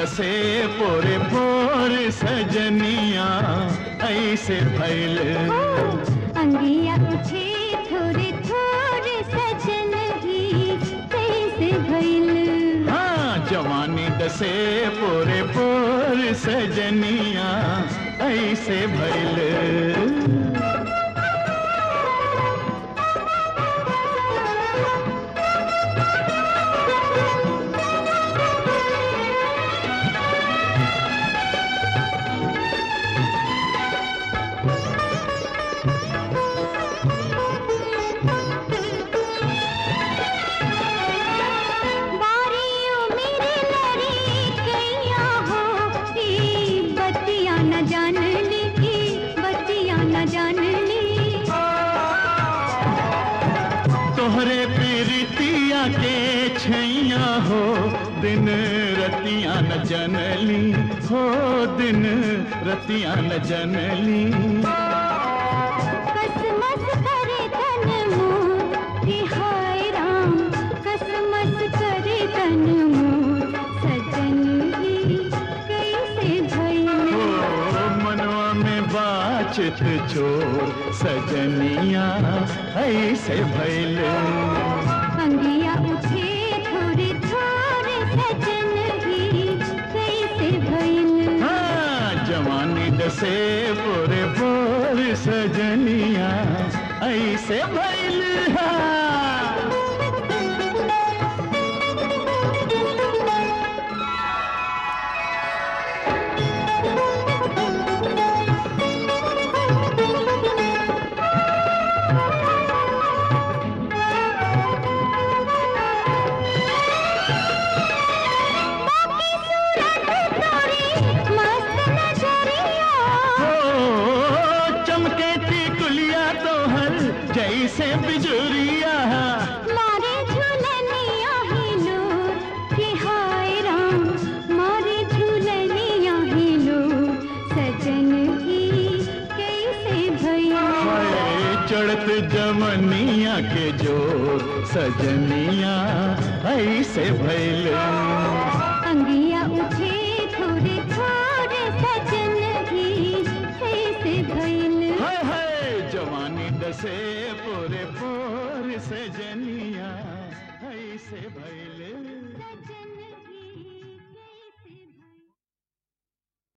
दसे पोरे पोर सजनिया ऐसे भैल ओ, अंगिया उठे थोड़े थोड़े सजन ही कैसे भइल हाँ जवानी दसे पोरे पोर सजनिया ऐसे भैल बारियों मेरे लड़ी कैया हो ई बत्तियां न जान ली की बत्तियां न जान ली तोहरे पीरितिया के छैया हो दिन रतिया न जनली हो दिन रतिया न जनली कसमस करे तन मोर कि हाय राम कसमस करे तन मोर सजन ही कैसे भइल ओ मनवा में बाचत चोर सजनिया ऐसे भैल अंगिया उठे थोड़े थोड़े सजन ही कैसे भइल हाँ जवानी दसे बोरे बोर सजनिया ऐसे भैल हाँ। बाकी सूरत तोरी मस्त नजरिया हो चमके थी कुलिया तो हर जैसे बिजुरिया मारे झूलनिया ही लोर कि हाय राम मारे झूलनिया ही लोर सजन ही कैसे भइल हाय चढ़त जमनिया के जोर सजनिया ऐसे भैल अंगिया उठे थोड़े थोड़े सजन ही कैसे भइल हाय हाय जवानी दसे पूरे पूर सजनिया ऐसे भैल